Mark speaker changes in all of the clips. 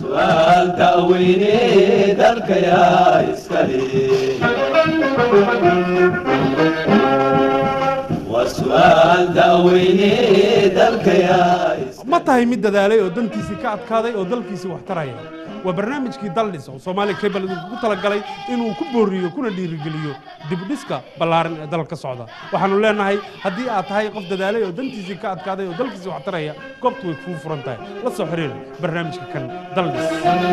Speaker 1: su'aal da'weyne dalkayaa iskale waa su'aal da'weyne dalkayaa iskale
Speaker 2: ma tahay mid dadaalay oo dantiisii ka adkaaday oo dalkiisii wax taraya waa barnaamijkii daldhis oo soomaaliya cable idinku talagalay inuu ku booriyo kuna dhiirigeliyo dibdhiska ballaaran ee dalka ka socda waxaanu leenahay haddii aad tahay qof dadaalay oo dantiisii ka adkaaday oo dalkiisii wax taraya goobtu way kuu furan tahay la soo xiriir barnaamijka kan daldhis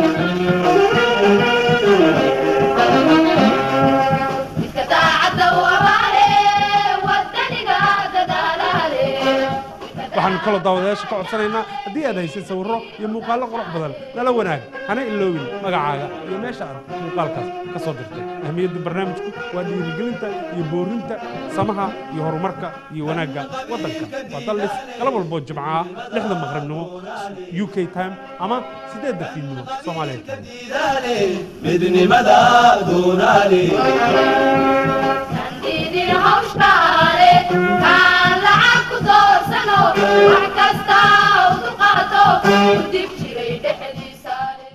Speaker 3: midka daacadda u abaale wadaniga dadaalaale
Speaker 2: waxaanu kaloo daawadayaasha ka codsanaynaa haddii aad haysay sawirro iyo muuqaallo qurux badan nala wanaag hana iloowin magacaaga iyo meesha aad muuqaalkaas ka soo dirtay ahmiyadda barnaamijku waa dhiirigelinta iyo boorinta samaha iyo horumarka iyo wanaagga waddanka waa daldhis galab walboo jimco ah lixda maqribnimo u k time ama siddeedda fiidnimo soomaaliya time
Speaker 1: diidaale midnimada doonaale
Speaker 3: sandiidin hawshkaale kaan lacag ku doorsano wax kasta u dulqaato u dib jiray dhexdiisaale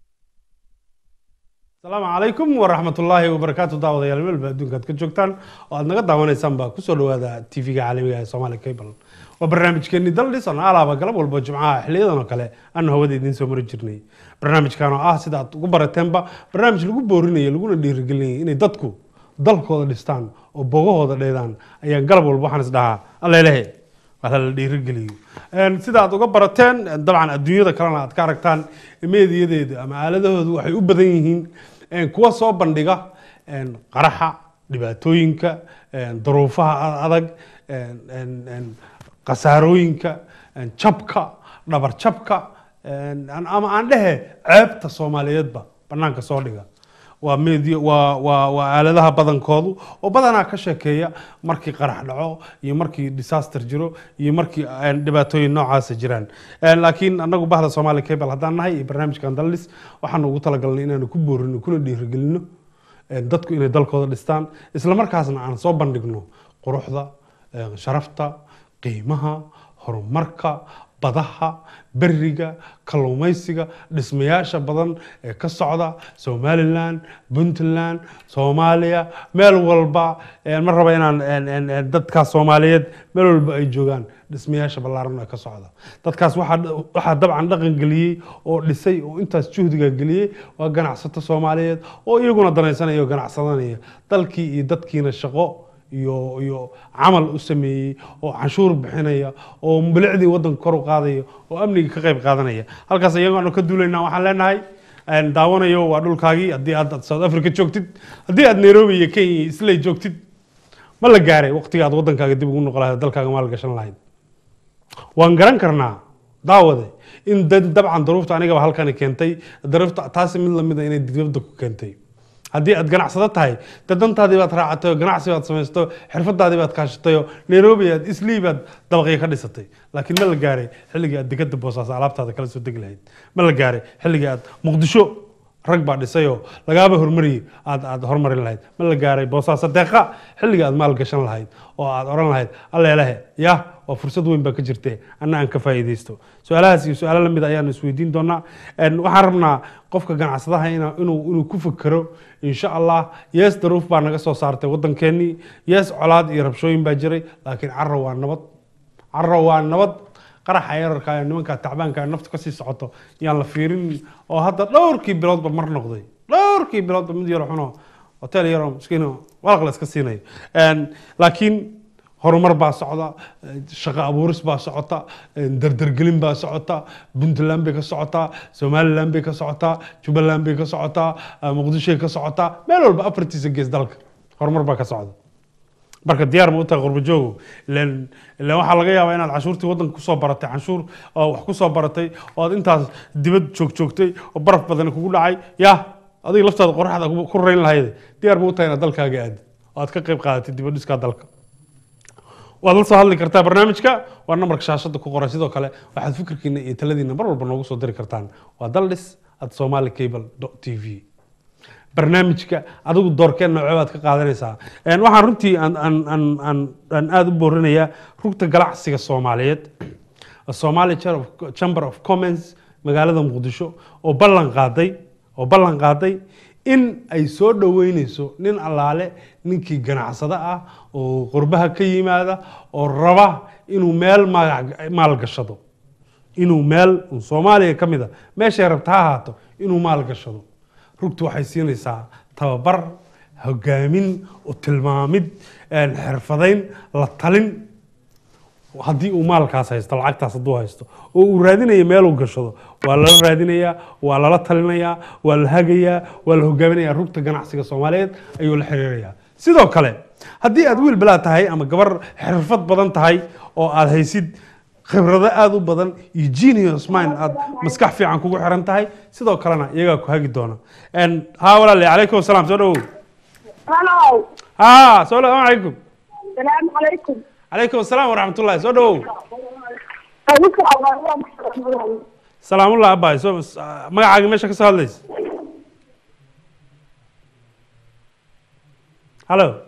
Speaker 2: asalaamu calaykum waraxmatullaahi wabarakaatu daawadayaal meelba adduunka aad ka joogtaan oo aad naga daawanaysaan baa kusoo dhawaada tv-ga caalamiga ee soomaali cable waa barnaamijkeeni daldhis oo alaaba galab walba jimcaha xiliyadan oo kale aanu hawada idiin soo mari jirnay barnaamijkan oo ah sida aad ugu barateenba barnaamij lagu boorinayo laguna dhiirigelinaya inay dadku dalkooda dhistaan oo bogahooda dheedaan ayaan galab walba waxaan is dhahaa allelehe waa la dhiirigeliyo Een, sida aad uga barateen dabcan adduunyada kalena aad ka aragtaan meediyadeedu ama aaladahoodu waxay u badan yihiin een, kuwa soo bandhiga een, qaraxa dhibaatooyinka een, duruufaha a- adag een, een, een, khasaarooyinka een, jabka dhabar jabka een, aan- ama aan dhehe ceebta soomaaliyeedba banaanka soo dhiga waa media waa waa waa aaladaha badankoodu oo badanaa ka sheekeeya markii qarax dhaco iyo markii disaster jiro iyo markii een, dhibaatooyin noocaasa jiraan Een, laakiin annagu bahda soomaali cable haddaan nahay iyo barnaamijkan daldhis waxaanu ugu talagalnay inaanu ku boorino kuna dhiirigelino een, dadku inay dalkooda dhistaan isla markaasna aan soo bandhigno quruxda een, sharafta qiimaha horumarka badaha beriga kalluumaysiga dhismayaasha badan ee ka socda somalilan puntland soomaaliya meel walba een, ma raba inaan een, een, een, dadkaas soomaaliyeed meel walba ay joogaan dhismayaasha ballaaran ee ka socda dadkaas waxaa waxaa dabcan dhaqan geliyey oo dhisay oo intaas juhdiga geliyey waa ganacsato soomaaliyeed oo iyaguna danaysanaya oo ganacsadanaya dalkii iyo dadkiina shaqo iyo iyo camal u sameeyey oo canshuur bixinaya oo bilicdii waddanka kor u qaadaya oo amniga ka qayb qaadanaya halkaas iyagaanu ka duulaynaa waxaan leenahay een, daawanayo waa dhulkaagii haddii aad south africa joogtid haddii aad nairobi iyo kenya iyo islay joogtid ma la gaaray waqtiga aad waddankaaga dib ugu noqon lahayd dalkaaga maal gashan lahayd waan garan karnaa daawade in dad- dabcan duruufta anigaba halkani keentay duruufta taasi mid lamida inay dibadda ku keentay haddii aad ganacsado tahay dee dantaadii baad raacatay oo ganacsi baad samaysto xirfadaadii baad kaashatay oo nairobi aad islii baad dabaqyo ka dhisatay laakiin ma la gaaray xilligii aad dekada boosaaso alaabtaada kala soo degi lahayd ma la gaaray xilligii aad muqdisho rag baa dhisayoo lagaaba hormariyey aad aad hormarin lahayd ma la gaaray boosaaso deeqa xilligii aad maal gashan lahayd oo aad oran lahayd alleelehe yah waa fursad weyn baa ka jirte anna aan ka faa'iidaysto su-aalahaas iyo su-aalo lamid ayaanu isweydiin doonaa Een, waxaan rabnaa qofka ganacsadaha ina- inuu inuu ku fikero insha allah yees daruuf baa naga soo saartay waddankeenii yees colaad iyo rabshooyin baa jiray laakiin carro waa nabad carro waa nabad qaraxa yararka ee nimanka tacbaanka ee naftu kasii socoto yaan la fiirin oo hadda dhowrkii biloodba mar noqday dhowrkii biloodba mid yar xuno hotel yaroo miskiino walaq la iska siinayo Een, laakiin horumar baa socda eh, shaqo abuuris baa socota eh, dardargelin baa socota puntland bay ka socotaa somaliland bay ka socotaa jubbaland bay ka socotaa eh, muqdishoy ka socotaa meel walba afartiisa gees dalka horumar baa ka socda marka diyaar ma u tahay qurbo joogo ilan ilan waxaa laga yaabaa inaad canshuurtii waddanka kusoo baratay canshuur oo wax kusoo baratay oo aad intaas dibad joog joogtay oo baraf badan kugu dhacay yah adiga laftaada qoraxda ku ku rayn lahayd diyaar ma u tahay inaad dalkaaga aadi oo aad ka qayb qaadatay dibad dhiskaa dalka waad la soo hadli kartaa barnaamijka waa nambarka shaashada ku qoran sidoo kale waxaad fikirkiina iyo taladiina mar walba noogu soo diri kartaan waa daldhis at somali cable t v barnaamijka adigu doorkeen noocee baad ka qaadanaysaa Een, waxaan runtii aan aan aan aan aan aada u boorinayaa rugta ganacsiga soomaaliyeed Somali Chamber of- Chamber of Commerce magaalada muqdisho oo ballan qaaday oo ballan qaaday in ay soo dhoweyneyso nin allaale ninkii ganacsado ah oo qurbaha ka yimaada oo raba inuu meel magac- maalgashado inuu meel un soomaaliya ka mid a meeshay rabta ha ahaato inuu maalgashado rugtu waxay siinaysaa tababar hogaamin u tilmaamid een, xirfadayn la talin haddii uu maalkaas haysto lacagtaas hadduu haysto oo uu raadinayo meeluu gashado waa lala raadinayaa waa lala talinayaa waa la hagayaa waa la hogaaminayaa rugta ganacsiga soomaaliyeed ayuu la xiriirayaa sidoo kale haddii aad wiil balaa tahay ama gabar xirfad badan tahay oo aad haysid khibrado aada u badan iyo genius mind aad maskax fiican kugu xiran tahay sidoo kalena iyagaa ku hagi doona En, haa walaale calaykum asalaam soo dhawow
Speaker 4: هلو
Speaker 2: haa soo dhawow calaykum
Speaker 4: السلام عليكم
Speaker 2: calaykum asalaam waraxmatullahi soo dhawow
Speaker 4: أبوك الله
Speaker 2: salaamullah abbaay soo magacaaga meesha ka soo hadlaysa hallo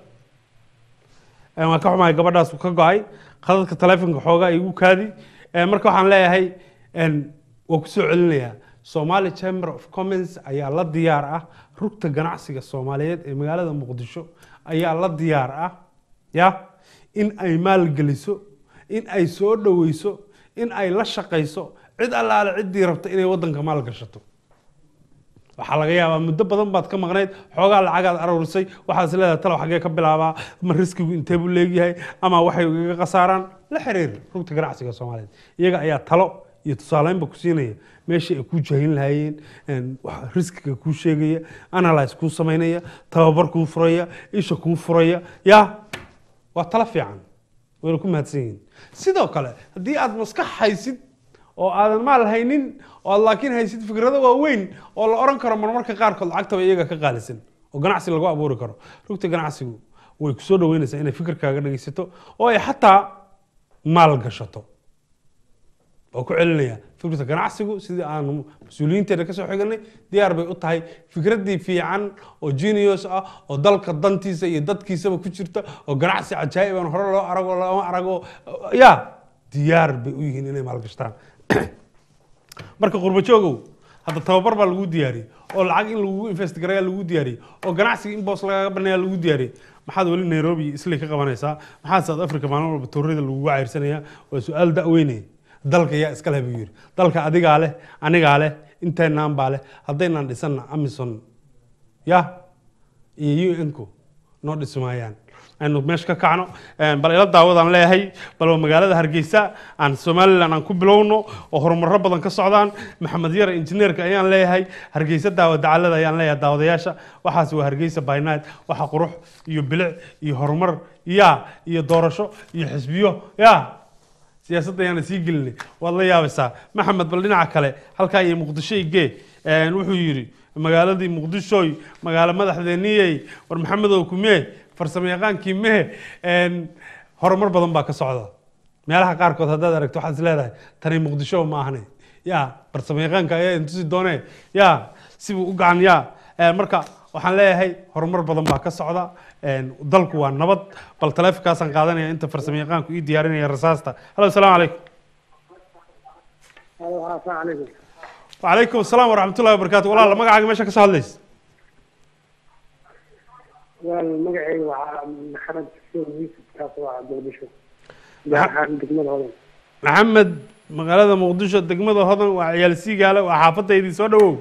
Speaker 2: Eh, waan ka xumahay gabadhaas uu ka go-ay khadadka taleefonka xoogaa igu kaadi Eh, marka waxaan leeyahay en, waan ku soo celinayaa somali chamber of commons ayaa la diyaar ah rugta ganacsiga soomaaliyeed ee magaalada muqdisho ayaa la diyaar ah ya in ay maalgeliso in ay soo dhoweyso in ay la shaqayso cid allaale ciddii rabta inay waddanka maalgashato waxaa laga yaabaa muddo badan baad ka maqnayd xoogaa lacagaad aruurisay waxaad is leedahay talow xaggee ka bilaabaa ma riskigu intee buu leegyahay ama waxay igaga khasaaraan la xiriir rugta ganacsiga soomaaliyeed iyaga ayaa talo iyo tusaaleynba ku siinaya meeshii ay kuu jahin lahaayeen een, wax riskiga kuu sheegaya analyse kuu samaynaya tababar kuu furaya isha kuu furaya ya waa talo fiican wayna ku mahadsan yihiin sidoo kale haddii aad maskax haysid oo aadan maal haynin oo aad laakiin haysid fikrado waaweyn oo la oran karo marmarka qaarkood lacagtaba iyaga ka qaalisan oo ganacsi lagu abuuri karo rugta ganacsigu way kusoo dhaweynaysaa inay fikirkaaga dhegeysato oo ay xataa maal gashato oo ku celinaya fikirta ganacsigu sidii aan mas-uuliyiinteena kasoo xiganay diyaar bay u tahay fikraddii fiican oo genius ah oo dalka dantiisa iyo dadkiisaba ku jirta oo ganacsi cajaa'ib aan hore loo arago lama arago ya diyaar bay u yihiin inay maalgashtaan marka qurbo joogow hadda tababar baa lagu diyaariyey oo lacag in lagu invest garaya lagu diyaariyey oo ganacsiga in boos lagaga baneeya lagu diyaariyey maxaad weli nairobi iyo islay ka qabanaysaa maxaad south africa maalin walba toorada lagugu cayrsanayaa waa su-aal da-weyne dalka yaa iska leh buu yidhi dalka adigaa leh anigaa leh inteynaan baa leh haddaynaan dhisanna amison ya iyo un-ku noo dhisi maayaan aynu meesha ka kacno Een, bal ila daawadaan leeyahay bal waa magaalada hargeysa aan somalilan aan ku bilowno oo horumaro badan ka socdaan maxamed yare injineerka ayaan leeyahay hargeysa daawa dacalada ayaan leeyahay daawadayaasha waxaas waa hargeysa by night waxa qurux iyo bilic iyo horumar ya iyo doorasho iyo xisbiyo ya siyaasadda ayaana sii gelinay waad la yaabaysaa maxamed bal dhinaca kale halkaa iyo muqdisho igee Een, wuxuu yidhi magaaladii muqdishoy magaalo madaxdeeniyey war maxamedow kumee farsamo yaqaankii mehe Een, horumar badan baa ka socda meelaha qaarkood haddaad aragto waxaad is leedahay tani muqdisho ma ahne ya farsamo yaqaanka ayaa intusi doone ya sibuu u gacan ya Een, marka waxaan leeyahay horumar badan baa ka socda Een, dalku waa nabad bal taleefonkaasaan qaadanaya inta farsamo yaqaanku ii diyaarinaya rasaasta halo asalaamu calaykum
Speaker 4: السلام عليكم
Speaker 2: وعليكم السلام ورحمة الله وبركاته والله الله مقعد ماشي كسر هذليس
Speaker 4: والمقعي محمد حسين يوسف كاسو عبد البشر جاء دقمة هذا
Speaker 2: محمد مقالة مقدشة دقمة هذا وعيال سيقالة وحافظة يدي سودو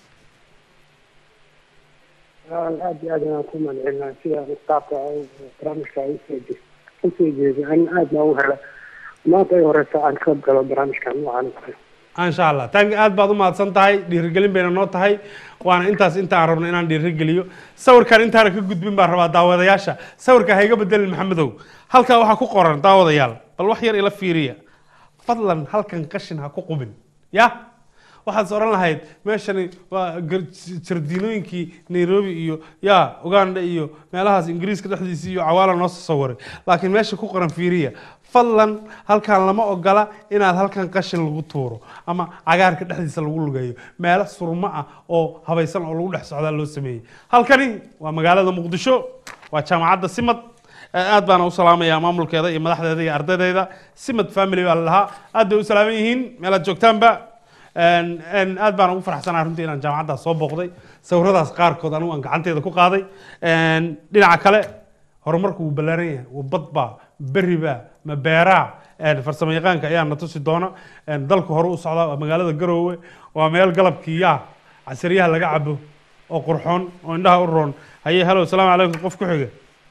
Speaker 4: aad iyo aad inaan ku magacilnaa sida qaabka barnaamijka ay usoo usoo jeeday an aad baa u hela maanta ay horeysa aan ka galo barnaamijka noocan oo kale
Speaker 2: إن شاء الله تانك آد بعض ما تصنتهاي ديرجلين بين النوت هاي وأنا أنت أنت عرفنا إن أنا ديرجليو صور كان أنت هرك جود بين بره دعوة ياشا صور كان هيجا بدل محمد هو هل كان وحكو قرن دعوة يال بل وحير إلى فيريا فضلا هل كان قشن هكو قبن يا waxaad oran lahayd meeshani waa gar- jardiinooyinkii nairobi iyo ya uganda iyo meelahaas ingiriiska dhexdiisa iyo cawaala noo soo sawiray laakiin meesha ku qoran fiiriya fadlan halkan lama ogola inaad halkan qashin lagu tuuro ama cagaarka dhexdiisa lagu lugeeyo meelo surmo ah oo habaysan oo lagu dhex socdaa loo sameeyey halkani waa magaalada muqdisho waa jaamacadda simad aad baana u salaamayaa maamulkeeda iyo madaxdeeda iyo ardaydeeda simad family baa la lahaa aad bay u salaaman yihiin meelaad joogtaanba Een, een, aad baan ugu faraxsanahay runtii inaan jaamacaddaas soo booqday sawiradaas qaarkood anigu aan gacanteeda ku qaaday Een, dhinaca kale horumarku wuu ballaaran yahay waa badbaa berribaa ma beeraa Een, farsamo yaqaanka ayaa na tusi doona Een, dalku hore u socdaa waa magaalada garoowe waa meel galabkii yaa casriyaha laga cabo oo qurxoon oo indhaha u roon haye halo asalaamu calaykum qof ku xiga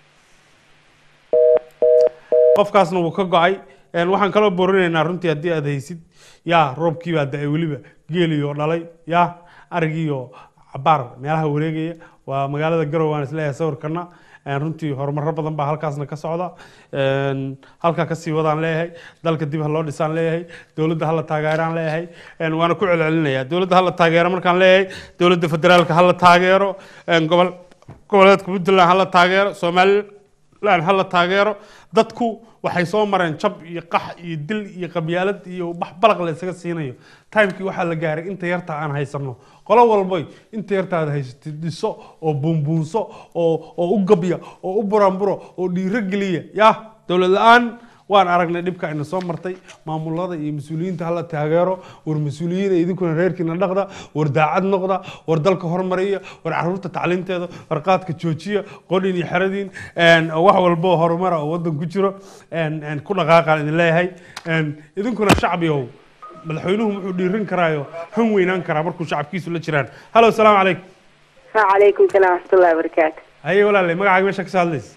Speaker 2: qofkaasna wuu ka go-ay Een, waxaan kaloo boorinaynaa runtii haddii aad haysid yaa roobkii baa da-ay weliba geeliyoo dhalay yaa arigiioo cabaar meelaha wareegaya waa magaalada garowe waan isleeyahay sawirkana Een, runtii horumaro badan baa halkaasna ka socda Een, halkaa kasii wadaan leeyahay dalka dib ha loo dhisaan leeyahay dowladda hala taageeraan leeyahay Een, waana ku celcelinayaa dowladda hala taageero markaan leeyahay dowladda federaalka hala taageero Een, gobol goboleedka puntland hala taageero somaliland hala taageero dadku waxay soo mareen jab iyo qax iyo dil iyo qabyaalad iyo bax balaq la isaga siinayo timekii waxaa la gaaray inta yarta aan haysano qolo walboy inta yarta aad haysatid dhiso oo buunbuunso oo oo u gabya oo u buranburo oo dhiiro geliya yah dowlad la-aan waan aragnay dhibka ayna soo martay maamulada iyo mas-uuliyiinta hala taageero war mas-uuliyiina idinkuna reerkiina dhaqda war daacad noqda war dalka hormariya war caruurta tacliinteeda war qaadka joojiya qodhin iyo xeradiin een, wax walbo oo horumara oo wadan ku jiro een, een, ku dhaqaaqaan idin leeyahay Een, idinkuna shacbiyow madaxweynuhu wuxuu dhiirin karaayo han weynaan karaa markuu shacabkiisu la jiraan halo asalaamu calaykum
Speaker 5: وعليكم السلام ورحمة الله وبركاته
Speaker 2: haye walaalay magacaaga meesha ka soo hadlaysa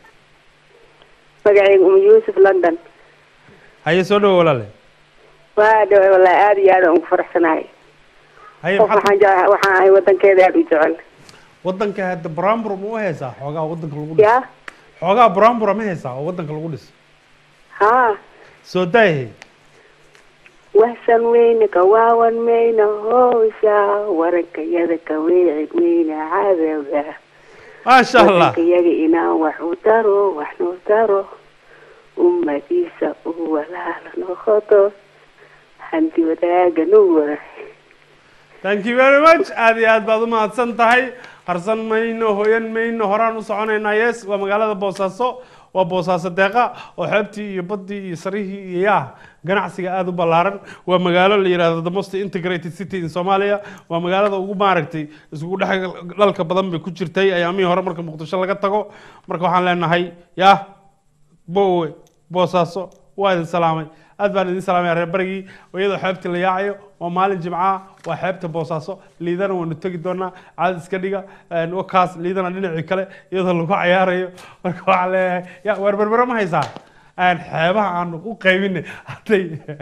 Speaker 5: مقعي أم يوسف لندن
Speaker 2: haye soo dhawo walaalay
Speaker 5: وهذا والله آد يا أم فرح سناي
Speaker 2: haye
Speaker 5: qof
Speaker 2: maxaad
Speaker 5: waxaan jeclahay waxaan ahay wadankeeda aad u jecel
Speaker 2: wadanka hadda brambur ma u haysaa xoogaa wadanka lagu dhiso
Speaker 5: yaa
Speaker 2: xoogaa brambura ma haysaa oo wadanka lagu dhiso
Speaker 5: haa
Speaker 2: soo daayahay
Speaker 5: wahsan weyne ka waawan mayna howsha warankayada ka weecid mayna cadowga
Speaker 2: maasha allah
Speaker 5: wadankayaga inaan wax u taro wax noo taro ummadiisa u walaala noqoto hanti wadaaga nu wada
Speaker 2: thank you very much aad iyo aad baad u mahadsan tahay qarsan mayno hoyan mayno horaan u soconaynaa yes waa magaalada boosaaso waa boosaaso deeqa oo xeebtii iyo baddii iyo sarihii iyo yaa ganacsiga aada u ballaaran waa magaalo la yidhahdo the most integrated city in somalia waa magaalada ugu maaragtay isugu dhex dhalka badan bay ku jirtay ayaamihii hore marka muqdisho laga tago marka waxaan leenahay yaa bowe boosaaso waa idin salaamay aad baan idin salaamaya reer barigii iyadoo xeebtii la yaacayo waa maalin jimca waa xeebta boosaaso liidana waanu tegi doonaa caad iska dhiga een, wakaas liidana dhinacii kale iyadoo lagu cayaarayo marka waxaan leeyahay ya waar berbero ma haysaa Een, xeebaha aanu u qaybinay hadday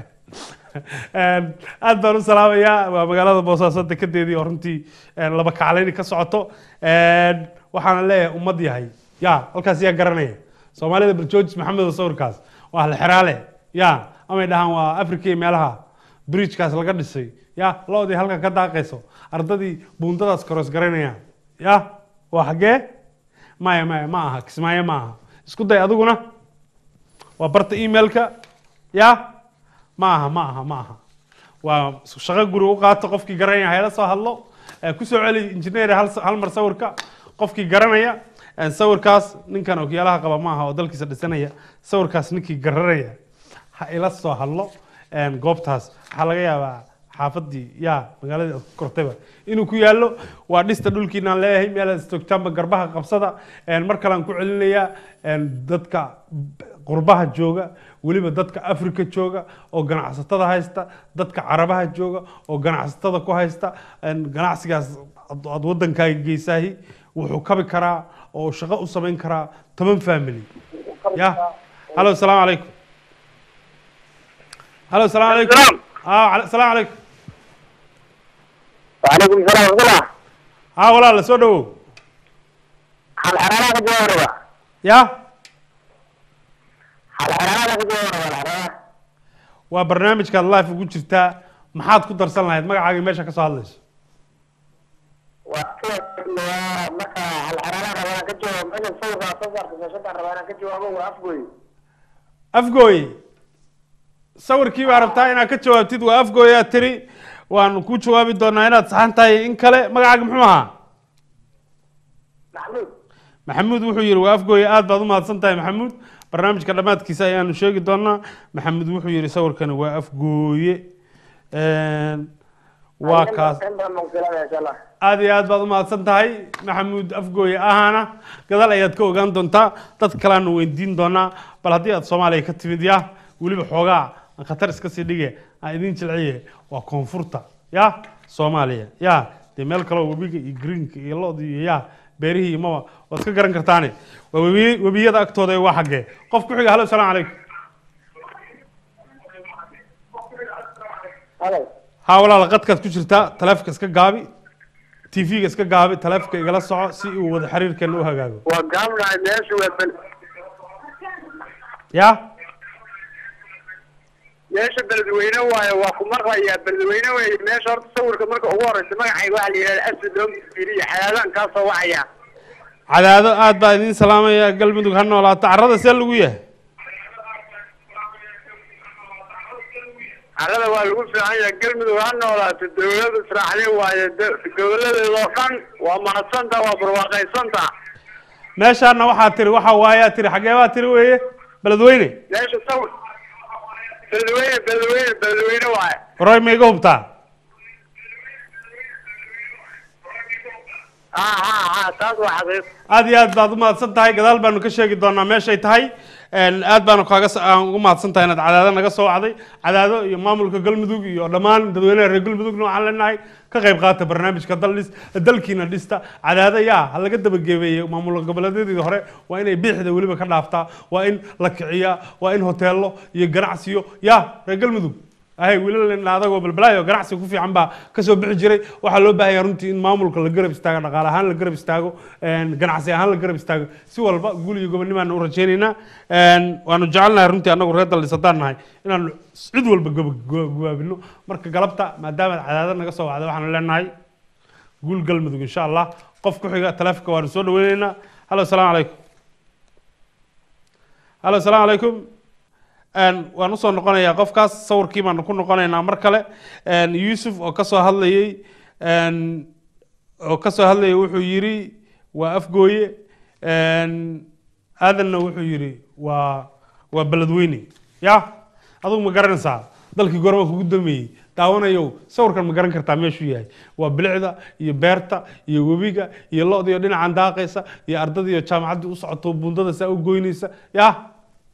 Speaker 2: Een, aad baan u salaamayaa waa magaalada boosaaso dekedeedii oo runtii een, laba kaclayni ka socoto Een, waxaana leeyahay ummad yahay ya halkaas yaa garanaya soomaalida barjoojis maxamed oo sawirkaas waa la xeraale ya amay dhahaan waa africa iyo meelaha bridgekaas laga dhisay ya loodii halka ka daaqayso ardadii buundadaas koros garanayaan ya waa xaggee maya maya ma aha kismaayo ma aha isku day adiguna waa barta emailka ya ma aha ma aha ma aha waa shaqo guri u qaato qofkii garanaya hayla soo hadlo Eh, kusoo celi engineer hal hal mar sawirka qofkii garanaya eh, sawirkaas ninkan okiyaalaha qaba ma aha oo dalkiisa dhisanaya sawirkaas ninkii garanaya ha ila soo hadlo Eh, goobtaas waxaa laga yaabaa xaafadii ya magaaladii aad ku kortayba inuu ku yaallo waa dhista dhulkiinaan leeyahay meel aad istoogtaanba garbaha qabsada Eh, mar kalean ku celinayaa eh, dadka qurbaha jooga weliba dadka africa jooga oo ganacsatada haysta dadka carabaha jooga oo ganacsatada ku haysta een, ganacsigaas ad ad wadankaaga geysaahi wuxuu kabi karaa oo shaqo u samayn karaa toban family ya halo asalaamu calaykum halo asalaamu calaykum
Speaker 6: Salaam.
Speaker 2: ah cala- asalaamu calaykum
Speaker 6: وعليكم السلام ورحمة الله
Speaker 2: ah walaala soo dhawow
Speaker 6: حال حرارة كجوا وربا
Speaker 2: ya
Speaker 6: حال حرارة كجوا وربا الحرارة
Speaker 2: waa barnaamijkaad life ugu jirtaa maxaad ku darsan lahayd magacaaga meesha ka soo hadlayso
Speaker 6: وكيف مركا حال حرارة ربا كجوا مثل صوت صوت كشتا ربا كجوا أبو وأفقوي
Speaker 2: afgooye sawirkii baa rabtaa inaad ka jawaabtid waa afgooye aad tiri waanu ku jawaabi doonaa inaad saxan tahay in kale magacaaga muxuu ahaa
Speaker 6: محمود
Speaker 2: maxamuud wuxuu yidhi waa afgooye aad baad u mahadsan tahay maxamuud barnaamijka dhammaadkiisa ayaanu sheegi doonaa maxamuud wuxuu yidhi sawirkani waa afgooye Een, waa kaas
Speaker 6: in badan baan filanaya insha allah
Speaker 2: aad iyo aad baad u mahadsan tahay maxamuud afgooye ahana gadaal ayaad ka ogaan doontaa dad kaleanu weydiin doonaa bal haddii aad soomaaliya ka timid ya weliba xoogaa aan khatar iska sii dhige aan idin jilciye waa koonfurta ya soomaaliya ya dee meel kaleo webiga iyo greenka iyo loda iyo ya beerihii iyo maba waad ka garan kartaane waa webi webiyada agtooda ee waa xaggee qof ku xiga halo salaamu calaykum
Speaker 6: halay
Speaker 2: haa walaal qadkaad ku jirtaa taleefonka iska gaabi tv-ga iska gaabi taleefonka igala soco si uu wada xiriirkeena u hagaago
Speaker 6: waa gaabnahay meesha waa bel
Speaker 2: ya
Speaker 6: meesha beledweyne waaye waa ku maqlayaa beledweyne weeye meesha horta sawirka marka ugu horeysa magacayga waxaa la yidhahda asad loo fiiriya xayaadaan kaa soo wacaya
Speaker 2: cadaado aad baa idiin salaamaya galmudug ha noolaato carrada see lagu yahay
Speaker 6: carrada waa lagu fiican yahay galmudug ha noolaato dawlada israaxdin waaye da- goboladeedoo dhan waa mahadsanta waa barwaaqaysanta
Speaker 2: meeshaana waxaa tiri waxa waayaa tiri xagee baa tiri weeye beledweyne
Speaker 6: meesha sawir beledweyne beledweyne beledweyne waaye
Speaker 2: horay ma iga hubtaa
Speaker 6: ha ha ha taas waa xaqiiq
Speaker 2: aad iyo aad baad u mahadsan tahay gadaal baanu ka sheegi doonaa meeshay tahay Een, aad baanu kaaga s- aan ugu mahadsan tahay inaad cadaado naga soo wacday cadaado iyo maamulka galmudug iyo dhammaan dadweynaha reer galmudugna waxaan leenahay ka qayb qaata barnaamijka dal dhis dalkiina dhista cadaado yaa ha laga dabageebeeye maamul goboleedyadii hore waa inay biixda weliba ka dhaaftaa waa in la kiciyaa waa in hoteelo iyo ganacsiyo yaa reer galmudug ahay wiilal adagoo balbalaayo ganacsi ku fiican baa kasoo bixi jiray waxaa loo baahaya runtii in maamulka la garab istaago dhaqaale ahaan la garab istaago een, ganacsi ahaan la garab istaago si walba guul iyo gobonnimaanu u rajaynaynaa Een, waanu jecelnahay runtii annagu reer daldhis haddaan nahay inaanu cid walba goba- go- gobaabino marka galabta maadaama cadaada naga soo wacda waxaanu leenahay guul galmudug insha allah qof ku xiga taleefonka waanu soo dhaweyneynaa halo asalaamu calaykum halo asalaamu calaykum Een, waan usoo noqonayaa qofkaas sawirkii baanu ku noqonaynaa mar kale Een, yuusuf oo kasoo hadlayey een, oo kasoo hadlayay wuxuu yidhi waa afgooye Een, aadanna wuxuu yidhi waa waa beledweyne ya adigu ma garanaysaa dalkii gorba kugu dameeyey daawanayow sawirkan ma garan kartaa meeshuu yahay waa bilicda iyo beerta iyo webiga iyo lo-da iyo dhinacan daaqaysa iyo ardada iyo jaamacaddii u socoto bundada saa u goynaysa ya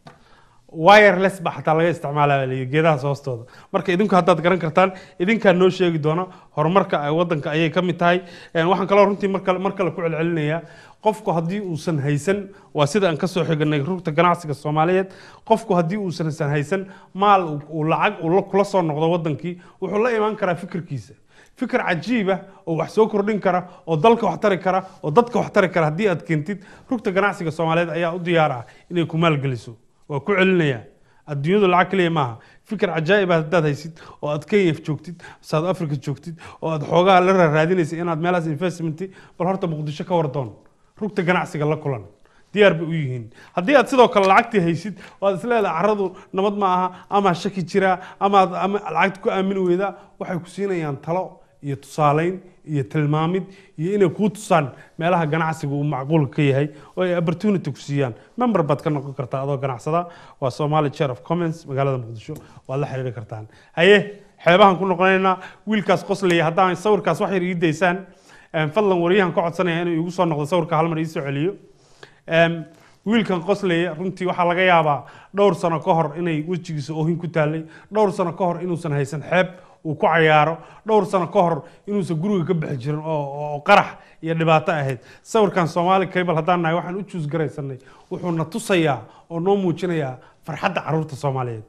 Speaker 2: wireless ba xataa laga isticmaalaya la yidhi geedahaas hoostooda marka idinku haddaad garan kartaan idinkaa noo sheegi doona horumarka ay wadanka ayay ka mid tahay Een, waxaan kaloo runtii mar kale mar kale ku celcelinayaa qofku haddii uusan haysan waa sida aan kasoo xiganay rugta ganacsiga soomaaliyeed qofku haddii uusan san haysan maal uu- uu lacag uu la- kula soo noqdo wadankii wuxuu la imaan karaa fikirkiisa fikir cajiib ah oo wax soo kordhin kara oo dalka wax tari kara oo dadka wax tari kara haddii aad keentid rugta ganacsiga soomaaliyeed ayaa u diyaar ah inay ku maalgeliso waa ku celinaya adduunyadu lacag keliya maaha fikir cajaa'ib ah haddaad haysid oo aad kenya joogtid south africa joogtid oo aad xoogaha la raaraadinaysa inaad meelahaas investment bal horta muqdisho ka wardoon rugta ganacsiga la kulan diyaar bay u yihiin haddii aad sidoo kale lacagtii haysid oo aad isleedahay carradu nabad ma aha ama shaki jiraa ama aad ama lacagta ku aamini weydaa waxay ku siinayaan talo iyo tusaaleyn iyo tilmaamid iyo inay kuu tusaan meelaha ganacsiga uu macquulka ka yahay oo ay opportunity ku siiyaan member baad ka noqon kartaa adoo ganacsada waa somali chair of commons magaalada muqdisho waad la xiriiri kartaan haye xeebahan ku noqonaynaa wiilkaas qoslaya haddaan sawirkaas wax yar ii daysaan Een, fadlan wariyahan ka codsanaya inuu igu soo noqdo sawirka hal mar ii soo celiyo Een, wiilkan qoslaya runtii waxaa laga yaabaa dhowr sano ka hor inay wejigiisa oohin ku taallay dhowr sano ka hor inuusan haysan xeeb uu ku cayaaro dhowr sano ka hor inuusan guriga ka bixi jirin oo oo qarax iyo dhibaato ahayd sawirkan soomaali cable haddaan nahay waxaan u juus garaysanay wuxuuna tusayaa oo noo muujinayaa farxadda carruurta soomaaliyeed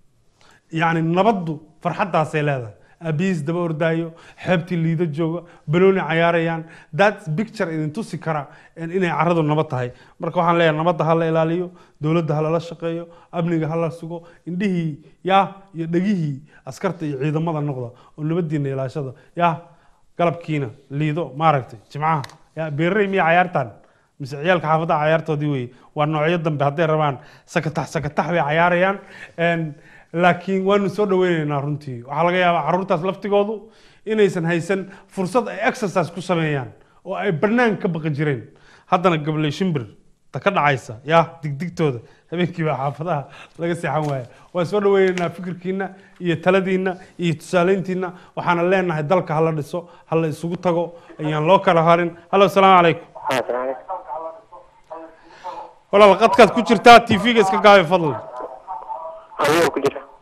Speaker 2: yacni nabaddu farxaddaasay leedahay aabihiis daba ordaayo xeebtii liido jooga banooni cayaarayaan that picture idin tusi kara in- inay carradu nabad tahay marka waxaan leeyahay nabadda ha la ilaaliyo dowladda ha lala shaqeeyo amniga ha la sugo indhihii yaa iyo dhegihii askarta iyo ciidamada noqda oo nabadiina ilaashada yaa galabkiina liido maaragtay jimcaha yaa beerarey miya cayaartaan mise ciyaalka xaafadaha cayaartoodii weye waa noocyo dambe hadday rabaan sakatax sakatax bay cayaarayaan Een, laakiin waanu soo dhaweyneynaa runtii waxaa laga yaabaa carruurtaas laftigoodu inaysan haysan fursad ay exercise ku sameeyaan oo ay bannaan ka baqi jireen haddana gabley shimbir ta ka dhacaysa ya digdigtooda habeenkiiba xaafadaha laga seexan waaya waan soo dhaweyneynaa fikirkiina iyo taladiina iyo tusaaleyntiina waxaana leenahay dalka hala dhiso hala isugu tago ayaan loo kala harin hallo asalaamu calaykum walaal qadkaad ku jirtaa tv-ga iska gaabi fadlan
Speaker 6: ayuu ku jira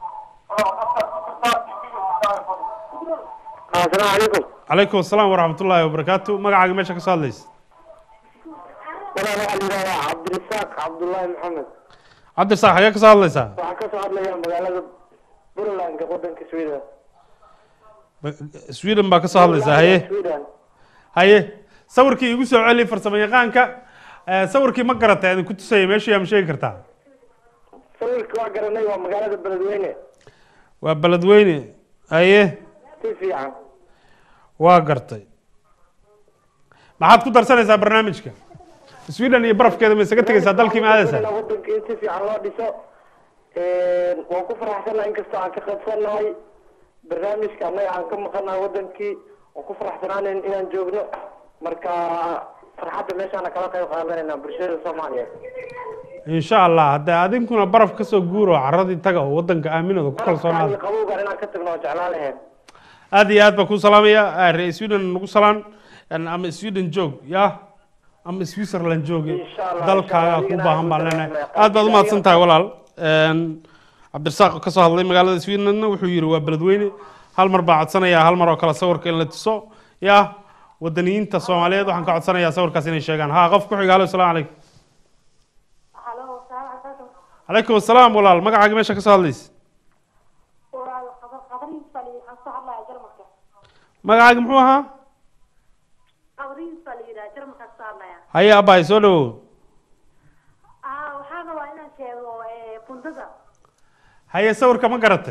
Speaker 6: asalaamu calaykum
Speaker 2: calaykum asalaam waraxmat ullaahi wabarakaatu magacaaga meesha ka soo hadlaysa
Speaker 6: walaal waxaa la yidhahdaa cabdirasaaq cabdullaahi maxamed
Speaker 2: cabdirasaaq xagee ka soo hadlaysaa
Speaker 6: waxaan ka soo hadlayaa magaalada puntlandka wadanka sweden
Speaker 2: Ba- sweden baa ka soo hadlaysaa haye
Speaker 6: sweden
Speaker 2: haye sawirkii igu soo celi farsamo yaqaanka Eh, sawirkii ma garatay idinku tusaya meeshu yaa ma sheegi kartaa
Speaker 6: sawirka waa garanay waa magaalada beledweyne
Speaker 2: waa beledweyne haye
Speaker 6: si fiican
Speaker 2: waa gartay maxaad ku darsanaysaa barnaamijka sweden iyo barafkeeda ma isaga tegaysaa dalkii ma aadaysaa
Speaker 6: wadanka in si fiican loo dhiso waan ku faraxsanahay inkastoo aan ka qaybsanahay barnaamijka annaga aan ka maqanahay wadankii waan ku faraxsanaanayn inaan joogno marka farxadda meeshaana kala qayb qaadanayna bulshada soomaaliyeed
Speaker 2: insha allah haddee adinkuna baraf kasoo guuro caradii taga oo wadanka aaminooda ku kalsoonaada
Speaker 6: Barafka qabowgan inaan ka tagno oo jeclaan lahayn
Speaker 2: aad iyo aad baan kuu salaamaya Eh, reer sweden nagu salaan En ama sweden joog ya ama switzerland jooge
Speaker 6: Insha Allah,
Speaker 2: dalkaaga
Speaker 6: insha
Speaker 2: ku
Speaker 6: Allah,
Speaker 2: baahan baan
Speaker 6: adigana
Speaker 2: leenahay
Speaker 6: aad
Speaker 2: aad baad
Speaker 6: u
Speaker 2: umahadsan tahay walaal En, cabdirasaaq oo kasoo hadlay magaalada sweden wuxuu yiri waa beledweyne hal mar baa codsanayaa hal mar oo kale sawirka in la tuso ya wadaniyiinta soomaaliyeed waxaan ka codsanayaa sawirkaas inay sheegaan ha qof ku xiga halo asalaamu calaykum
Speaker 7: halo salaam calaykum
Speaker 2: calaykum asalaam walaal magacaaga meesha kasoo hadlaysa
Speaker 7: walaal qabar qabarihiis baa la waxaan soo hadlaya jarmalka
Speaker 2: magacaaga muxuu ahaa
Speaker 7: qabarihiis baa la yidhaha jarmalkaan soo hadlaya
Speaker 2: haye abaay soo dhawow
Speaker 7: ah waxaan rabaa inaan sheego eh, bundada
Speaker 2: haye sawirka ma garatay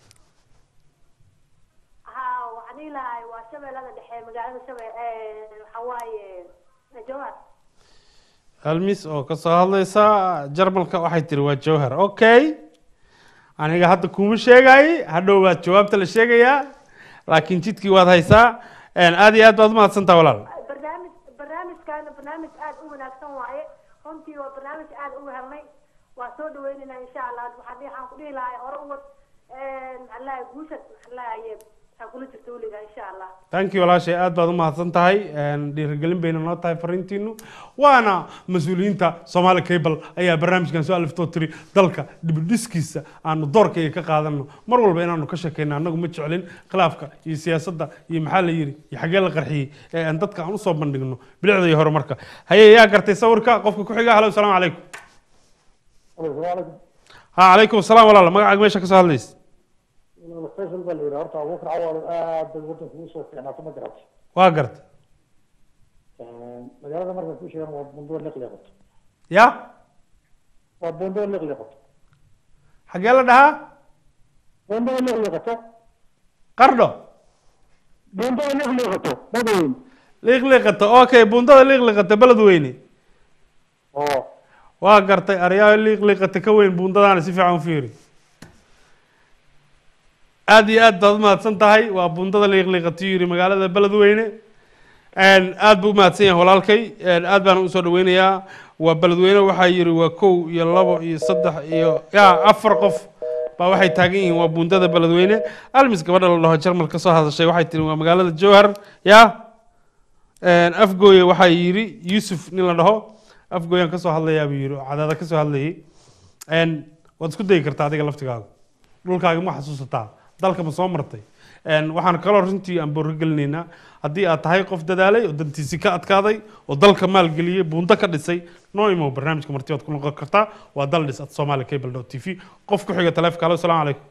Speaker 7: ha waxaan dhihi lahay waa shabeellada dhexe magaalada shabeel waxaa waaye jowhar
Speaker 2: almis oo kasoo hadlaysa jarmalka waxay tiri waa jawhar okay aniga hadda kuma sheegay hadhow baad jawaabta la sheegayaa laakiin jidkii waad haysaa En, aad iyo aad baad umahadsantaha walaal
Speaker 7: barnaamij barnaamijkaana barnaamij aad u wanaagsan waaye runtii waa barnaamij aad u helnay waa soo dhaweynaynaa insha allah waxaan dhihi- waxaan ku dhihi lahay hore u wad maxaa lahay guusha maxaa lahaye waxaa kula jirta weligaa insha allah
Speaker 2: thank you walaashay aad baad umahadsan tahay En, dhiirigelin bayna noo tahay fariintiinu waana mas-uuliyiinta soomaali cable ayaa barnaamijkan soo aliftoo tiri dalka dibidhiskiisa aanu doorkayga ka qaadano mar walba inaanu ka sheekayno annagu ma jeclin khilaafka iyo siyaasadda iyo maxaa la yiri iyo xaggee la qarxiyey ee aan dadka aan usoo bandhigno bilicda iyo horumarka haye yaa gartay sawirka qofka ku xiga halo asalaamu calaykum ha calaykum asalaam walaal magacaaga meesha kasoo hadlaysa
Speaker 8: faysal baa la yidhi horta abuukar cawaalo aad bay wadanka ugu soo fiicnaato ma garata
Speaker 2: waa gartay
Speaker 8: magaalada marka ku sheegan waa bundoor liqliqato
Speaker 2: ya
Speaker 8: waa bundoor liqliqato
Speaker 2: xaggee la dhahaa
Speaker 8: bundoor liqliqato
Speaker 2: qardho
Speaker 8: bundoor liqliqato badweyn
Speaker 2: liiqliiqata okay bundada liiqliiqata beledweyne
Speaker 8: oo
Speaker 2: waa gartay aryaa liiqliiqata ka weyn bundadaana si fiican u fiiri aad iyo aad baad umahadsan tahay waa bundada liiqliiqata yiri magaalada beledweyne En, aad buu umahadsan yahay walaalkay En, aad baan usoo dhaweynayaa waa beledweyne waxaa yiri waa kow iyo labo iyo saddex iyo ya afar qof baa waxay taagan yihiin waa bundada beledweyne almis gabadha la dhaho jarmal ka soo hadashay waxay tiri waa magaalada jowhar ya En, afgooye waxaa yiri yuusuf nin la dhaho afgooyaan kasoo hadlayaa buu yiri oo cadaada kasoo hadlayay En, waad isku dayi kartaa adiga laftigaaga dhulkaaga ma xasuusataa dalka ma soo martay En, waxaan kaloo runtii aan boorka gelinaynaa haddii aad tahay qof dadaalay oo dantiisi ka adkaaday oo dalka maalgeliyey buundo ka dhisay noo imow barnaamijka marti waad ku noqon kartaa waa dal dhis at somali cable dot t v qof ku xiga taleefka halo salaamu calaykum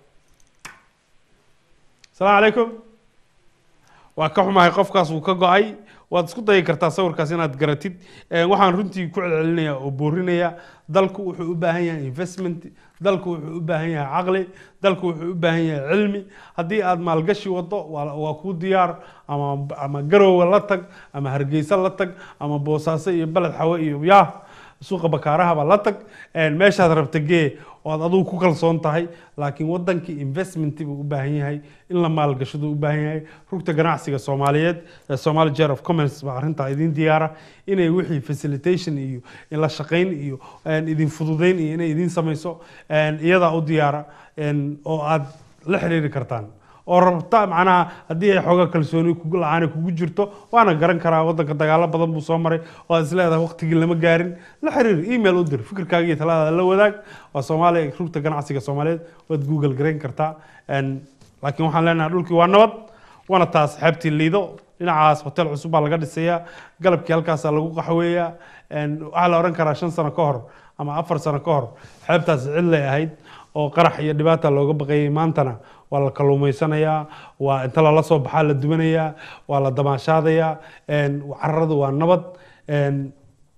Speaker 2: salaamu calaykum waa ka xumahay qofkaas wuu ka go-ay waad isku dayi kartaa sawirkaas inaad garatid Eh, waxaan runtii ku celcelinayaa oo boorinaya dalku wuxuu u baahan yahay investment dalku wuxuu u baahan yahay caqli dalku wuxuu u baahan yahay cilmi haddii aad maalgashi wado waa waa kuu diyaar ama ama garowe la tag ama hargeysa la tag ama boosaaso iyo beled xawe iyo yaa suuqa bakaarahaba la tag een, meeshaad rabta gee oo aad adigu ku kalsoon tahay laakiin wadankii investment buu u baahan yahay in la maalgashadu u baahan yahay rugta ganacsiga soomaaliyeed ee somali jar of commerce baa arrintaa idin diyaara inay wixii facilitation iyo in la shaqayn iyo een, idin fududayn iyo inay idin samayso een, iyadaa u diyaara een, oo aad la xiriiri kartaan oo rabta macnaha haddii ay xoogaa kalsooni kugu la-aan kugu jirto waana garan karaa wadanka dagaalo badan buu soo maray oo aad isleedahay waqtigii lama gaarin la xiriir email u dir fikirkaaga iyo taladaada la wadaag waa soomaaliya rugta ganacsiga soomaaliyeed waad google garayn kartaa Een, laakiin waxaan leenahay dhulkii waa nabad waana taas xeebtii liido dhinacaas hotel cusub baa laga dhisayaa galabkii halkaasaa lagu qaxweeyaa Een, waxaa la oran karaa shan sano ka hor ama afar sano ka hor xeebtaas cidlay ahayd oo qarax iyo dhibaata looga baqayay maantana waa la kalluumaysanayaa waa inta lala soo baxaa la dubanayaa waa la damaashaadayaa een, carradu waa nabad een,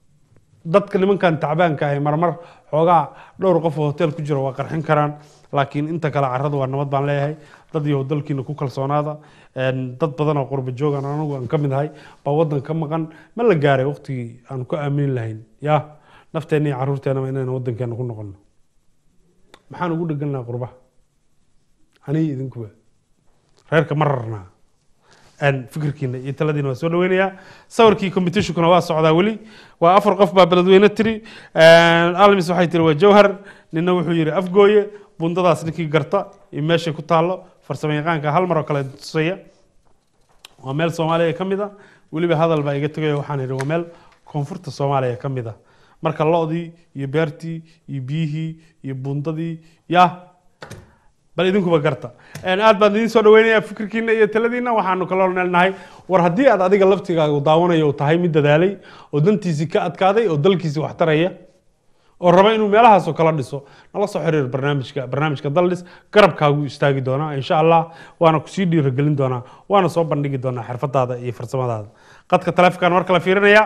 Speaker 2: dadka nimankan tacbaanka ahi marmar xoogaa dhowr qof oo hotel ku jira waa qarxin karaan laakiin inta kale carradu waa nabad baan leeyahay dad iyo dalkiina ku kalsoonaada Een, dad badan oo qurba joogan anagu aan ka mid ahay baa waddan ka maqan ma la gaaray waqtigii aan ku aamini lahayn ya nafteenna iyo carruurteennaba inaynu waddankeena ku noqono maxaan ugu dhegannaha qurbaha aniga idinkuba reerka ma rarnaa Een, fikirkiina iyo taladiina waa soo dhaweynayaa sawirkii competitionkuna waa socdaa weli waa afar qof baa beledweyne tiri Een, almis waxay tiri waa jawhar nina wuxuu yidhi afgooye bundadaas ninkii garta iyo meeshay ku taallo farsamo yaqaanka hal mar oo kale tusaya waa meel soomaaliya ka mid a weliba hadal baa iga tegaya waxaan idhi waa meel koonfurta soomaaliya ka mid a marka lo-dii iyo beertii iyo biyihii iyo bundadii ya bal idinkuba garta Een, aad baan idin soo dhaweynayaa fikirkiina iyo taladiina waxaanu kaloo leenahay war haddii aad adiga laftigaaga daawanayo uu tahay mid dadaalay oo dantiisii ka adkaaday oo dalkiisii wax taraya oo raba inuu meelahaasoo kala dhiso nala soo xiriir barnaamijka barnaamijka daldhis garabkaagu istaagi doonaa insha allah waana kusii dhiirigelin doonaa waana soo bandhigi doonaa xirfadaada iyo farsamadaada qadka taleefonkaan mar kale fiirinaya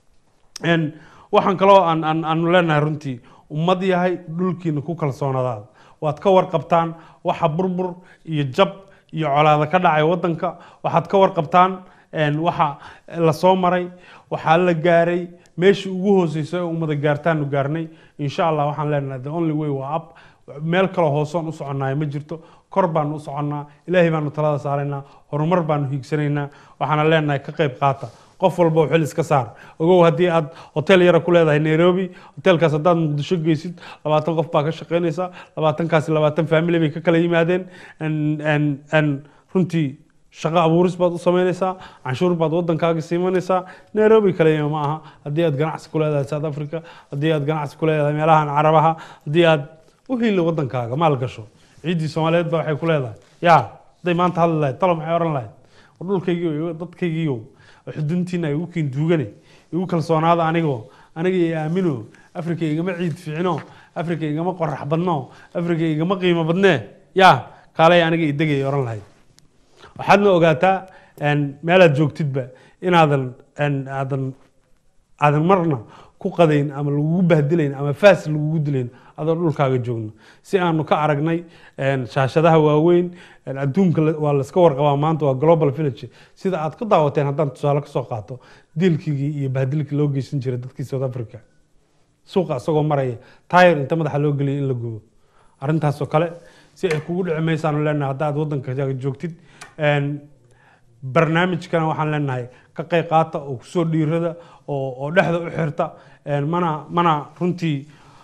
Speaker 2: Een, waxaan kaloo aan aan aanu leenahay runtii ummad yahay dhulkiina ku kalsoonadaada waad ka warqabtaan waxa burbur iyo jab iyo colaada ka dhacay wadanka waxaad ka warqabtaan een, waxa la soo maray waxaa la gaaray meeshii ugu hooseysa ee ummada gaartaanu gaarnay insha allah waxaan leenahay the only way waa up meel kaloo hoosoon u soconnaay ma jirto kor baanu u soconnaa ilaahay baanu talada saaraynaa horumar baanu hiigsanaynaa waxaana leenahay ka qayb qaata qof walba xil iska saar ogow haddii aad hotel yara ku leedahay nairobi hotelkaas haddaad muqdisho geysid labaatan qof baa ka shaqaynaysa labaatankaasi labaatan family bay ka kala yimaadeen En- en- en runtii shaqo abuuris baad u samaynaysaa canshuur baad wadankaaga siimanaysaa nairobi kaliya ma aha haddii aad ganacsi ku leedahay south africa haddii aad ganacsi ku leedahay meelahan carabaha haddii aad u hili wadankaaga maal gasho ciiddii soomaaliyeed baa waxay ku leedahay ya hadday maanta hadli lahayd talo maxay oran lahayd war dhulkaygiiyo dadkaygiiyo xuduntiina ay igu kiin duugane igu kalsoonaada anigoo aniga iyo aamino afrika igama ciid fiicino afrika igama qorax badno afrika igama qiimo badnee ya kaalay aniga idegay oran lahayd waxaadna ogaataa een, meelaad joogtidba inaadan een, aadan aadan marna ku qadayn ama lagugu bahdilayn ama faas lagugu dilayn adoo dhulkaaga joogno si aanu ka aragnay een, shaashadaha waaweyn een, adduunka la- waa layska warqabaa maanta waa global village sida aad ku daawateen haddaan tusaale kasoo qaato dilkigii iyo bahdilkii loo geysan jiray dadkii south africa suuqa isagoo maraya tayar inta madaxa loo geliyay in la gubo arrintaasoo kale si ay kugu dhici maysaanu leenahay haddaad waddankaaga joogtid een, barnaamijkana waxaan leenahay ka qayb qaata oo kusoo dhiirada oo oo dhexda u xirta een, mana mana runtii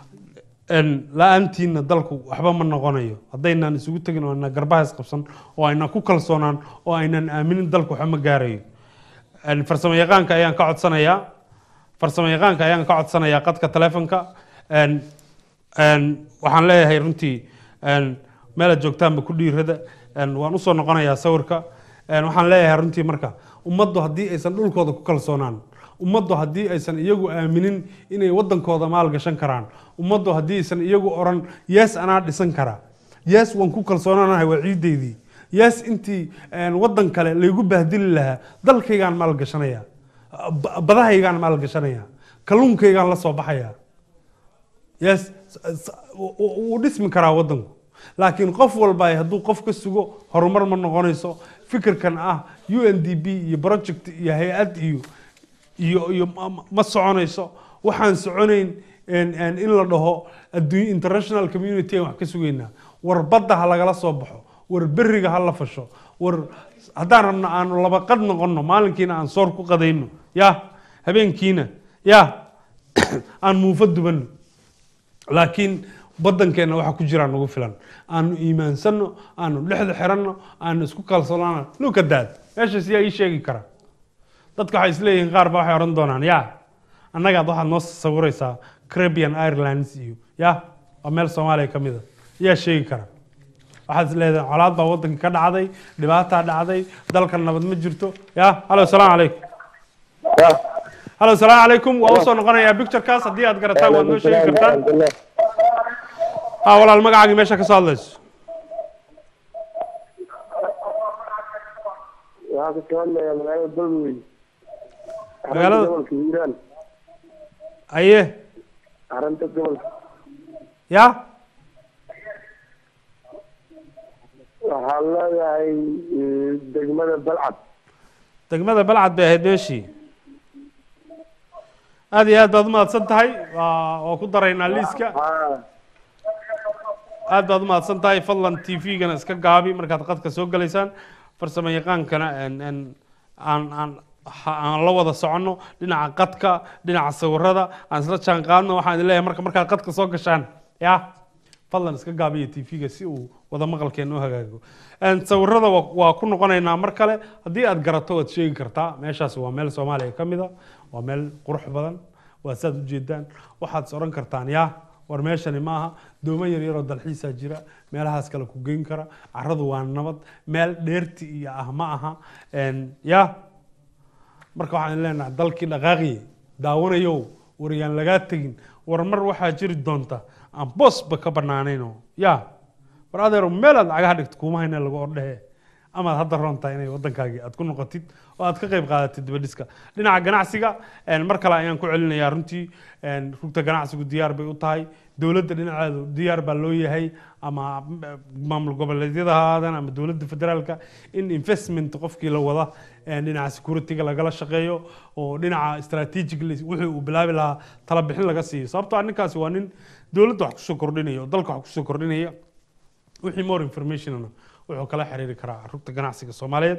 Speaker 2: een, la-aantiina dalku waxba ma noqonayo haddaynaan isugu tegin oo aynan garbaha isqabsan oo aynan ku kalsoonaan oo aynan aaminin dalku waxba ma gaarayo Een, farsamo yaqaanka ayaan ka codsanayaa farsamo yaqaanka ayaan ka codsanayaa qadka taleefonka Een, een, waxaan leeyahay runtii een, meelaad joogtaanba ku dhiirada Een, waan usoo noqonayaa sawirka Een, waxaan leeyahay runtii marka ummaddu haddii aysan dhulkooda ku kalsoonaan ummaddu haddii aysan iyagu aaminin inay wadankooda maal gashan karaan ummaddu haddii aysan iyagu oran yees anaa dhisan karaa yees waan ku kalsoonaanahay waa ciideydii yees intii een, wadan kale laygu bahdili lahaa dalkaygaan maal gashanaya ba- badahaygaan maal gashanaya kalluunkaygaan la soo baxaya yes s- s- w- w- wuu dhismi karaa wadanku laakiin qof walba hadduu qof ka sugo horumar ma noqonayso fikirkan ah u n d b iyo project iyo hay-ad iyo iyo iyo ma- ma- ma soconayso waxaan soconayn en- en in la dhaho adduun international community aan wax ka sugaynaa war badda ha lagala soo baxo war beriga ha la fasho war haddaan rabno aanu laba qad noqonno maalinkiina aan soor ku qadayno ya habeenkiina ya aan muufo dubanno laakiin badankeenna waxa ku jiraa nagu filan aanu iimaansanno aanu dhexda xiranno aanu isku kalsoonaano luka daad meeshaas yaa ii sheegi kara dadka waxay isleeyihiin qaar ba waxay odhan doonaan ya annagaad waxaad noo sawiraysaa caribbean irelands iyo ya waa meel soomaaliya ka mid a yaa sheegi kara waxaad isleedahay colaad baa waddanka ka dhacday dhibaataa dhacday dalka nabad ma jirto ya halo salaamu calaykum halo salaamu calaykum waa usoo noqonayaa picturekaas haddii aad garataan waad noo sheegi kartaan ha walaal magacaagii meesha ka soo hadlayso
Speaker 4: waxaa ka soo hadlaya magaalada galmudug
Speaker 2: Magaalada-
Speaker 4: gobolka hiiraan
Speaker 2: aye
Speaker 4: arrinta gobolka
Speaker 2: ya
Speaker 4: waxaa leedahay eh, degmada balcad
Speaker 2: degmada balcad bay ahayd meeshii aad iyo aad baad umahadsan tahay waa waa ku daraynaa liiska
Speaker 4: haa
Speaker 2: aad baad umahadsan tahay fadlan t v-gana iska gaabi markaad qadka soo galaysaan farsamo yaqaankana en- en aan aan ha- aan la wada soconno dhinaca qadka dhinaca sawirada aan isla jaan qaadno waxaan idin leeyahay marka markaad qadka soo gashaan ya fadlan iska gaabiya t v-ga si uu wada maqalkeena u hagaago En sawirada waa waa ku noqonaynaa mar kale haddii aad garato waad sheegi kartaa meeshaasi waa meel soomaaliya ka mid a waa meel qurux badan waa saad ujeedaan waxaad is odhan kartaan ya war meeshani maaha doomo yar yaroo dalxiisaa jira meelahaas kale ku geyn kara caradu waa nabad meel dheerti iyo ah ma aha En, ya marka waxaan leenahay dalkii dhaqaaqiye daawanayow war yaan lagaa tegin war mar waxaa jiri doonta aan boosba ka banaanayno ya war adeero meel aad lacagaha dhigto kuma hayna lagu ordhehe amaad hadda roon tahay inay waddankaagii aad ku noqotid oo aad ka qayb qaadatid dibadhiska dhinaca ganacsiga en, mar kale ayaan ku celinayaa runtii en, rugta ganacsigu diyaar bay u tahay dowladda dhinaceedu diyaar baa loo yahay ama eh, maamul goboleedyada ha ahaadaan ama dowladda federaalka in investment qofkii la wada en, dhinaca security-ga lagala shaqeeyo oo dhinaca strategically wixii uu bilaabi lahaa tala bixin laga siiyo sababtoo ah ninkaasi waa nin dowladda wax kusoo kordhinaya oo dalka wax kusoo kordhinaya wixii more informationna wuxuu kala xiriiri karaa rugta ganacsiga soomaaliyeed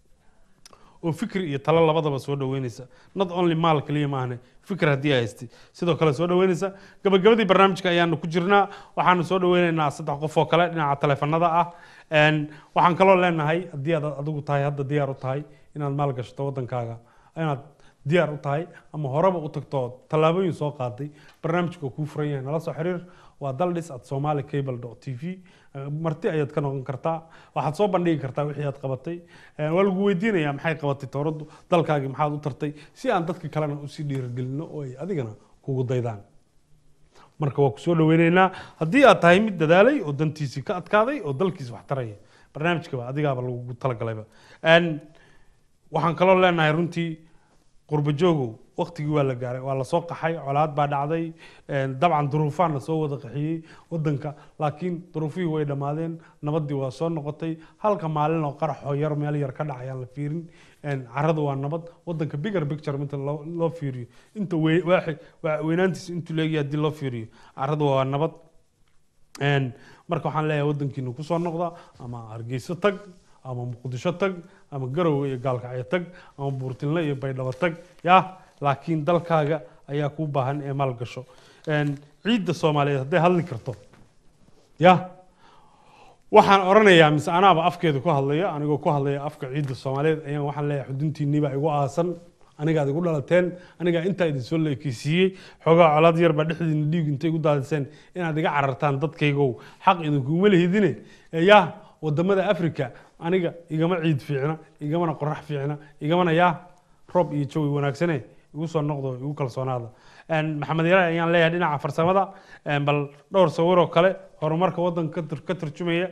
Speaker 2: oo fikri iyo talo labadaba soo dhaweynaysa not only maal kaliya maahane fikir haddii ay haystay sidoo kale soo dhaweynaysa gabagabadii barnaamijka ayaanu ku jirnaa waxaanu soo dhaweynaynaa saddex qof oo kale dhinaca taleefanada ah En, waxaan kaloo leenahay haddii aad adigu tahay hadda diyaar u tahay inaad maal gashato waddankaaga inaad diyaar u tahay ama horeba u tagto oo tallaabooyin soo qaaday barnaamijka kuu furan yahay nala soo xiriir waa daldhis at somali cable t v marti ayaad ka noqon kartaa waxaad soo bandhigi kartaa wixii aad qabatay Eh, waa lagu weydiinayaa maxay qabatay towraddu dalkaagii maxaad u tartay si aan dadka kalena usii dhiirigelino oo ay adigana kugu daydaan marka waa ku soo dhaweynaynaa haddii aad tahay mid dadaalay oo dantiisii ka adkaaday oo dalkiis wax taraya barnaamijkaba adigaaba lagugu talagalayba En, waxaan kaloo leenahay runtii qurbo joogow waqtigii waa la gaaray waa lasoo qaxay colaad baa dhacday En, dabcan duruufaan lasoo wada qaxiyey wadanka laakiin duruufihii way dhammaadeen nabadii waa soo noqotay halka maalin oo qaraxoo yar meel yar ka dhacayaan la fiirin En, caradu waa nabad wadanka bigger picture inta loo loo fiiriyo inta we- waaxi- waa- weynaantiisa intuu leegyahay haddii loo fiiriyo caradu waa nabad En, marka waxaan leeyahay wadankiina kusoo noqda ama hargeyso tag ama muqdisho tag ama garowe iyo gaalkacyo tag ama buurtinle iyo baydhabo tag ya laakiin dalkaaga ayaa kuu baahan ee maal gasho En, ciidda soomaaliyeed hadday hadli karto ya waxaan oranayaa mise anaaba afkeeda ku hadlaya anigoo ku hadlaya afka ciidda soomaaliyeed ayaan waxaan leeyahay xuduntiinniibaa igu aasan anigaad igu dhalateen anigaa intaa idin soo leekeysiiyey xoogaa colaad yar baa dhexdiina dhiig intay igu daadiseen inaad iga carartaan dadkaygow xaq idinkuma lehidine ee yaa wadamada africa aniga igama ciid fiicna igamana qorax fiicna igamana yaa roob iyo jawi wanaagsane igu soo noqdo igu kalsoonaada En, maxamed yare ayaan leeyahay dhinaca farsamada En, bal dhowr sawiroo kale horumarka wadanka ka tur- ka turjumaya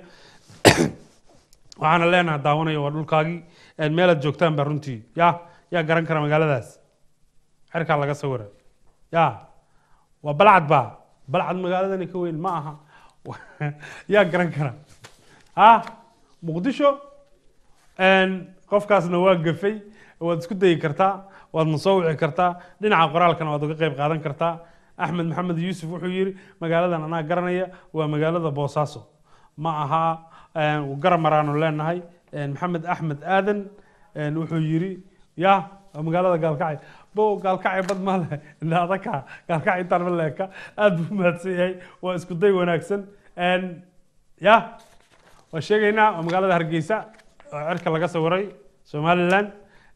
Speaker 2: waxaana leenahay daawanaya waa dhulkaagii En, meelaad joogtaan baa runtii ya yaa garan kara magaaladaas xerkaa laga sawira ya waa balcad baa balcad magaaladani ka weyn ma aha yaa garan kara ha muqdisho En, qofkaasna waa gafay waad isku dayi kartaa waadna soo wici kartaa dhinaca qoraalkana waad uga qayb qaadan kartaa axmed maxamed yuusuf wuxuu yidhi magaaladan anaa garanaya waa magaalada boosaaso ma aha garamaraanu leenahay maxamed axmed aadan wuxuu yidhi ya waa magaalada gaalkacay bo gaalkacay bad ma leh adaka gaalkacay intaan ma leeka aad buu mahadsan yahay waa isku day wanaagsan ya waa sheegaynaa waa magaalada hargeysa oo cirka laga sawiray somaliland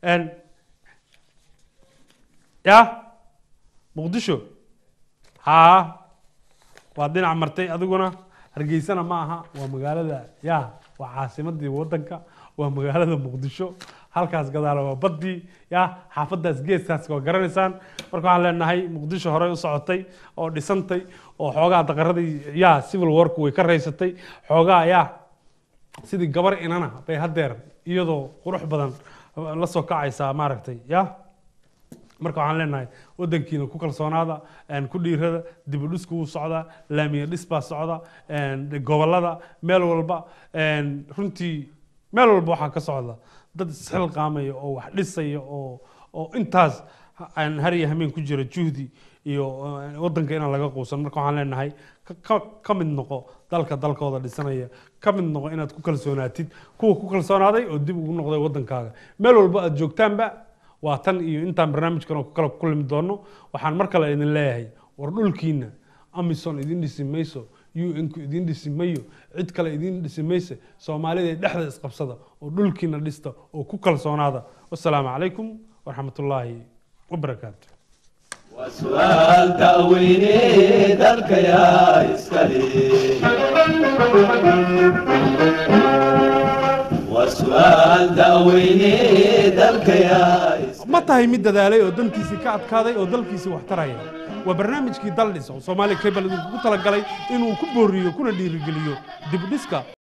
Speaker 2: ya muqdisho haa waa dhinac martay adiguna hargeysana ma aha waa magaalada ya waa caasimadii wadanka waa magaalada muqdisho halkaas gadaala waa baddii ya xaafadaas geeskaas waa garanaysaan marka waxaan leenahay muqdisho horey u socotay oo dhisantay oo xoogaa daqaradii ya civil wark way ka raysatay xoogaa ya sidii gabar inana bay haddeer iyadoo qurux badan la soo kacaysaa maaragtay ya marka waxaan leenahay wadankiina ku kalsoonaada ku dhiirada dib u dhisku wuu socdaa laamiya dhis baa socda gobolada meel walba runtii meel walba waxaa ka socda dad isxilqaamaya oo wax dhisaya oo oo intaas aan har iyo hameen ku jira juhdi iyo wadanka inaan laga quusan marka waxaan leenahay ka mid noqo dalka dalkooda dhisanaya ka mid noqo inaad ku kalsoonaatid kuwa ku kalsoonaaday oo dib ugu noqday wadankaaga meel walba aad joogtaanba waa tan iyo intaan barnaamijkan oo kale ku kulmi doono waxaan mar kale idin leeyahay war dhulkiina amison idin dhisi mayso un-ku idin dhisi mayo cid kale idin dhisi mayse soomaalida dhexda isqabsada oo dhulkiina dhista oo ku kalsoonaada wasalaamu calaykum waraxmatullaahi wabarakaatu
Speaker 1: وسؤال تأويني ذلك يا إسكالي وسؤال تأويني ذلك يا إسكالي
Speaker 2: ma tahay mid dadaalay oo dantiisii ka adkaaday oo dalkiisii wax taraya waa barnaamijkii daldhis oo soomaaliya cable idinkugu talagalay inuu ku booriyo kuna dhiirigeliyo dib u dhiska